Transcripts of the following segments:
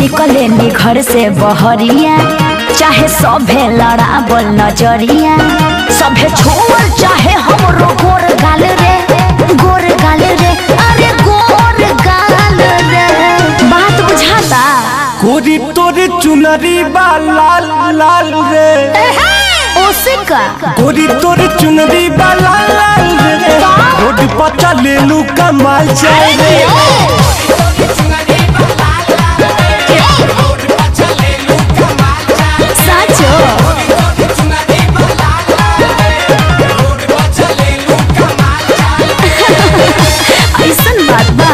निकले नी घर से बहरिया चाहे सभे लड़ाबल नजरिया सभे छोड़ चाहे हमरो गोर गाल रे गोर गाल रे अरे गोर गाल रे बात बुझाता गोरी तोरे चुनरी बा लाल लाल रे ओसे का गोरी तोरे चुनरी बा लाल लाल रे रोड पर चले लू कमाल चाय रे साचो ऐसन बात बा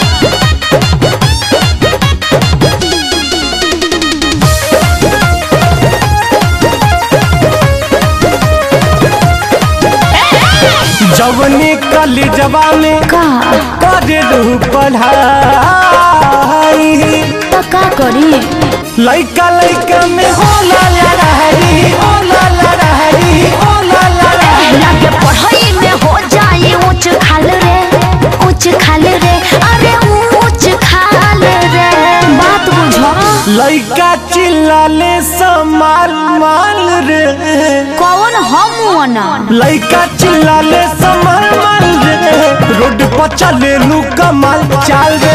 जवनी कली जवानी का करे लू पढ़ाई तो का करी लइका लइका में होला लड़ाई होला लड़ाई होला लड़ाई लगे पढ़ाई में हो जाए ऊंच खाल रे ऊंच खाल रे अरे ऊंच खाल रे बात बुझो लइका चिल्लाले समाल माल रे कौन हम ना लइका चिल्लाले समाल माल रे रोड पर चले लू कमाल चाल रे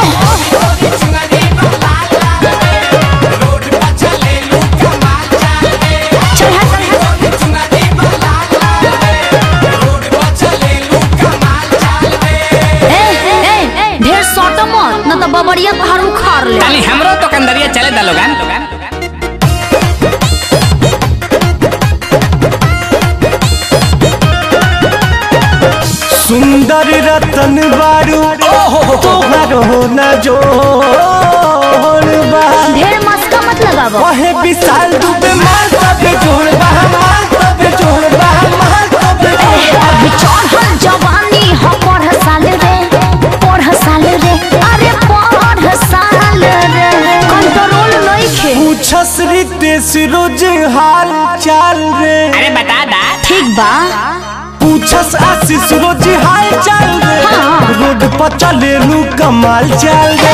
ए ए ढेर सट मत न तो बबरिया घर उखाड़ ले ताली हमरो तो कंदरिया चले दा लोगन सुंदर रतन बारू तोहर हो न जोड़ बा ढेर मस्का मत लगावो ओहे विशाल दुबे माल तबे जोड़ बा माल तबे जोड़ बा माल तबे जोड़ बा अभी चढ़ल जवानी हो पढ़ साल रे पढ़ साल रे अरे पढ़ साल रे कंट्रोल नइखे पूछस रितेश रोज हाल चाल रे अरे बता दा ठीक बा पूछस आशीष रोज हाल चाल रे हाँ। रोड पर चले लू कमाल चाल रे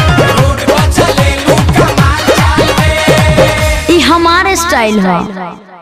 ई हमारे स्टाइल है